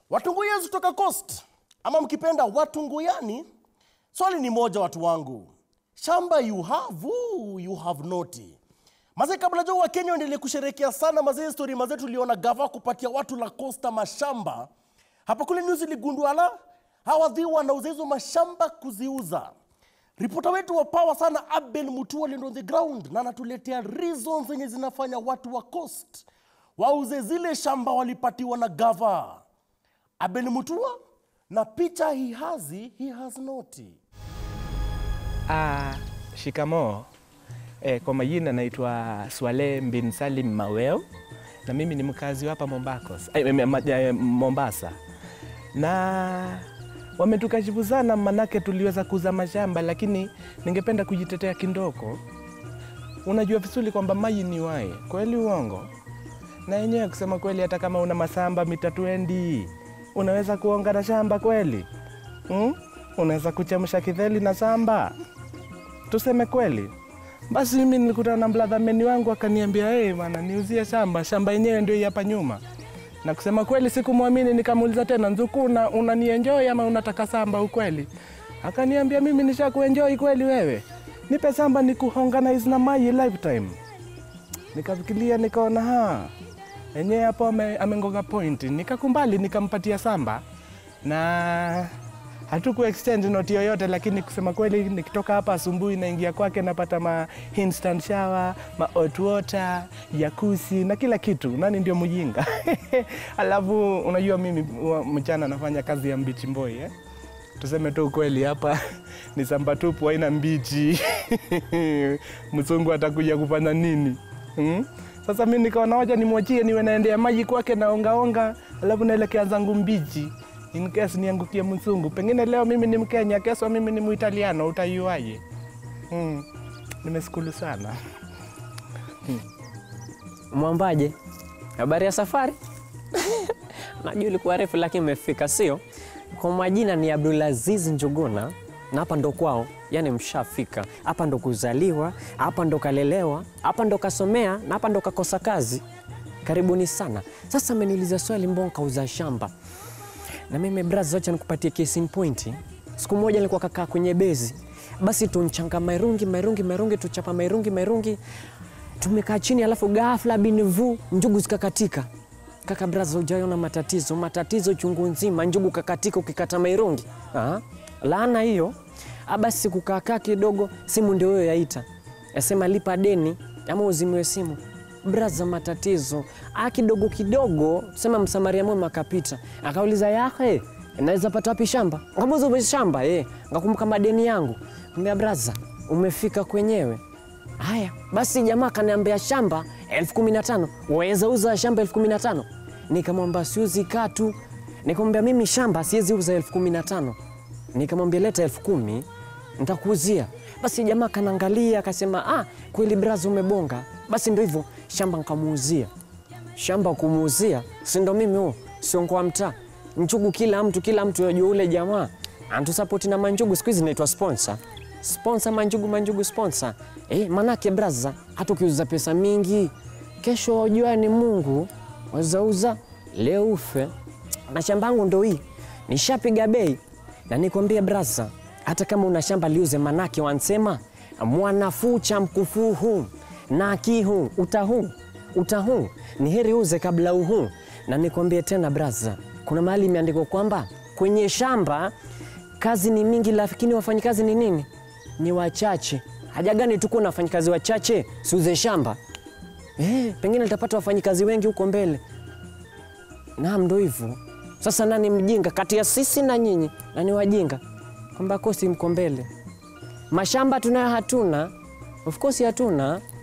Watunguyezi kutoka Coast ama mkipenda Watunguyani, swali ni moja, watu wangu, shamba you have ooh, you have not. Mazee, kabla jo wa Kenya endelee kusherehekea sana mazee, story mazee, tuliona gava kupatia watu la Costa mashamba hapa kule news iligundua la hawadhi wanauza hizo mashamba kuziuza. Ripota wetu wa power sana Abel Mutua lindo on the ground na anatuletea reasons zenye zinafanya watu wa Coast wauze zile shamba walipatiwa na gava. Abel Mutua na picha he has, he has not. Ah, shikamoo. Eh, kwa majina naitwa Swale bin Salim Maweo na mimi ni mkazi wa hapa Mombakos, eh, eh, ma- eh, Mombasa na wametukashifu sana, manake tuliweza kuuza mashamba, lakini ningependa kujitetea kindoko. Unajua vizuri kwamba maji ni wae, kweli uongo? Na yenyewe kusema kweli, hata kama una masamba mita 20 unaweza kuonga na shamba kweli? Hmm? Unaweza kuchemsha kidheli na samba? tuseme kweli. Basi mimi nilikutana na mladhameni wangu akaniambia, hey, bwana niuzie shamba, shamba yenyewe ndio hii hapa nyuma. Na kusema kweli sikumwamini, nikamuuliza tena, Nzuku, una, unanienjoy ama unataka samba ukweli? Akaniambia, mimi nishakuenjoy kweli wewe, nipe samba nikuhonganize na mai lifetime. Nikafikiria nikaona ha enyewe hapo ame- amengonga point, nikakumbali nikampatia samba na hatuku exchange noti yoyote, lakini kusema kweli, nikitoka hapa asubuhi naingia kwake napata ma instant shower, ma hot water, jacuzzi na kila kitu. Nani ndio mjinga? Alafu unajua mimi wa- mchana nafanya kazi ya mbichi mboi eh? Tuseme tu ukweli, hapa ni samba tupu, haina mbichi. Mzungu atakuja kufanya nini? Hmm? Sasa mi nikaona wacha nimwachie niwe naendea maji kwake naongaonga, alafu naelekea zangu mbichi in case niangukie mzungu. Pengine leo mimi ni Mkenya, kesho mimi ni Muitaliano, utaiuaje? Hmm. Nimeskulu sana. Mwambaje, habari ya safari? Najua ilikuwa refu lakini imefika, sio? Kwa majina ni Abdulaziz Njuguna na hapa ndo kwao, yani mshafika hapa, ndo kuzaliwa hapa, ndo kalelewa hapa, ndo kasomea na hapa ndo kakosa kazi. Karibuni sana. Sasa ameniuliza swali, mbona kauza shamba? Na mimi braza, wacha nikupatie case in point. Siku moja nilikuwa kakaa kwenye bezi, basi tunchanga mairungi mairungi mairungi, tuchapa mairungi mairungi, tumekaa chini, alafu ghafla binvu njugu zikakatika. Kaka braza, hujaona matatizo matatizo chungu nzima, njugu kakatika ukikata mairungi. Ah, laana hiyo. Ah, basi kukaakaa kidogo, simu ndio hiyo yaita, yasema lipa deni ama uzimiwe simu. Braza, matatizo ah, kidogo kidogo, sema msamaria mwema akapita, akauliza yake naweza pata wapi shamba? Ngamuza shamba eh, ngakumbuka madeni yangu. Ambia braza, umefika kwenyewe. Haya basi, jamaa kaniambia shamba elfu kumi na tano waweza uza shamba elfu kumi na tano Nikamwambia siuzi katu. Nikamwambia mimi shamba siwezi uza elfu kumi na tano Nikamwambia leta elfu kumi nitakuuzia. Basi jamaa kanaangalia akasema, ah, kweli braza, umebonga. Basi ndo hivyo shamba nkamuuzia. Shamba kumuuzia, si ndo mimi huo, sio kwa mtaa njugu, kila mtu kila mtu yajua ule jamaa antusapoti na manjugu, siku hizi naitwa sponsor sponsor manjugu manjugu sponsor eh, manake braza, hata ukiuza pesa mingi, kesho wajua ni Mungu wazauza leo ufe. Na shamba yangu ndo hii, nishapiga bei na nikwambie braza, hata kama una shamba liuze, manake wansema mwanafuu cha mkufuhu na kihu utahu utahu, ni heri uze kabla uhu. Na nikwambie tena braza, kuna mahali imeandikwa kwamba kwenye shamba kazi ni mingi, lakini wafanyikazi ni nini? Ni wachache. Haja gani tukuwa na wafanyikazi wachache? Siuze shamba eh, pengine litapata wafanyikazi wengi huko mbele. Naam, ndo hivyo sasa. Nani mjinga kati ya sisi na nyinyi? Nani wajinga? Kwamba kosi mko mbele, mashamba tunayo hatuna, of course hatuna